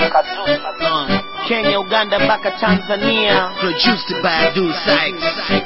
Uh, Kenya, Uganda mpaka Tanzania. produced by Abdul Sykes.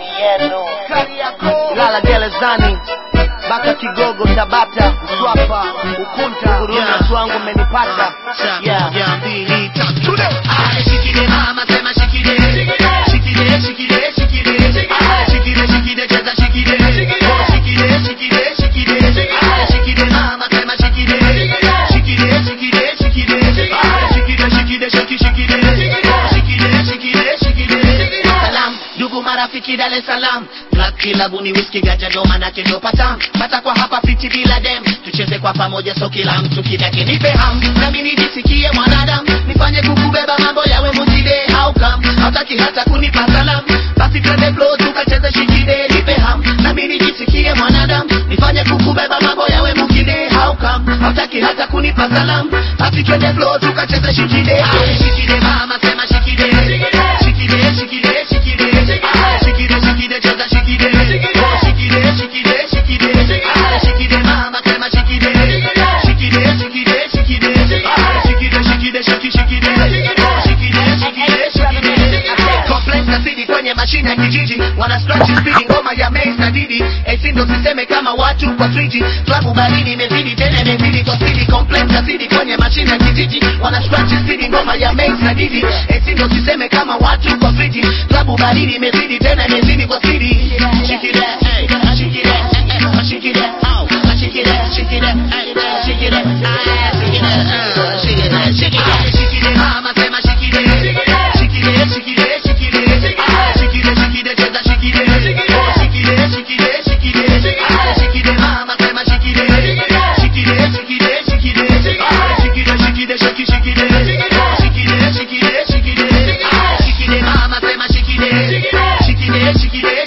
Lala gerezani mpaka Kigogo, Tabata, Mswapa, Ukunta, Huruma, Yeah. Twangu umenipata. Yeah. Moja, mbili, tatu, leo. Ale, shikile mama, sema shikile. Shikile, shikile, shikile. Ale, shikile, shikile, cheza shikile. Oh, shikile, shikile, shikile. Ale, shikile mama, sema shikile. Shikile, shikile, shikile. Ale, shikile, shikile, shiki, shikile. Oh, shikile, shikile, shikile. Salam, ndugu marafiki Dar es Salaam Club kilabu ni whisky ganja ndo manake ndo patam Pata kwa hapa fiti bila dem Tucheze kwa pamoja so kila mtu kidake nipe ham Nami nijisikie mwanadamu Nifanye kukubeba mambo yawe mujide How come Hautaki hata kunipa salam Basi twende flow tukacheze shikide nipe ham Nami nijisikie mwanadamu Nifanye kukubeba mambo yawe mujide How come Hautaki hata kunipa salam Basi twende flow tukacheze shikide Ah, Shikide mama sema shikide Shikide shikide shikide Ah, shikide shikide cheza shikide Oh, shikide shikide shikide Ah, shikide mama sema shikide Shikide shikide shikide Ah, shikide shikide shiki shikide Oh, shikide shikide shikide Complex na sidi kwenye mashine ya kijiji wana scratch speed ngoma ya Mace na Didi AC ndo siseme kama watu kwa 3G klabu baridi imezidi tena imezidi kwa speed Complex na sidi kwenye mashine ya kijiji wana scratch speed ngoma ya Mace na Didi AC ndo siseme kama watu kwa 3G klabu baridi imezidi tena imezidi kwa speed Shake it up, hey, shake it up, eh, eh, shake it up, oh, shake it up, shake it up, hey, shake it up, ah, shake it up, uh, shake it up, shake it up, shake it up, mama sema shake it up, shake it up, shake it up, shake it up, ah, shake it up, shake it up, cheza shake it up, oh, shake it up, shake it up, shake it up, ah, shake it up, mama sema shake it up, shake it up, shake it up, shake it up, ah, shake it up, shake it up, shake it, shake it up, oh, shake it up, shake it up, shake it up, ah, shake it up, mama sema shake it up, shake it up, shake it up, shake it up,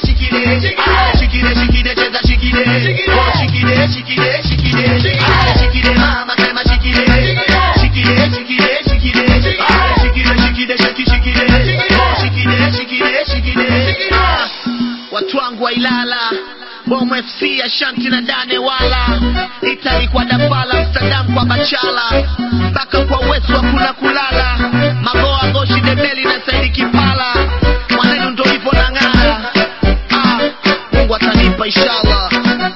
ah, shake it up, shake it up, cheza shake it up, oh, shake it up, shake it up, shake it up, ah, shake it up, mama sema shake it up, shake it up, shake it up, shake it up, ah, shake it up, shake it up, shake it, shake it up, oh, shake it up, shake it up, shake it up, ah, watu wangu wa Ilala Bomo FC Ashanti na Dane wala Italy kwa Dambala Amsterdam kwa Bachala mpaka kwa West hakuna kulala Magoa Goshi Debeli na Saidi Kipala mwanenu ndo ipo na ng'ara ah, Mungu atanipa inshallah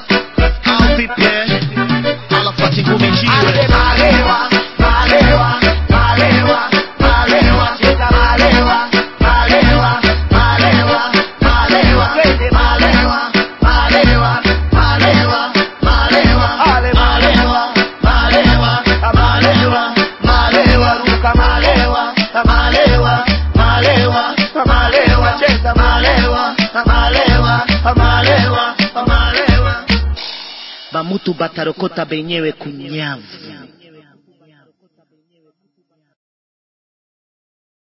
au vipi eh? alafati ngumi jiwe Malewa, malewa, malewa, malewa, cheza malewa, malewa, malewa, malewa, twende malewa, malewa, malewa, malewa, malewa, malewa, malewa, malewa, ruka malewa, malewa, malewa, malewa, cheza malewa, malewa, malewa, malewa. bamutu batarokota benyewe kunyavu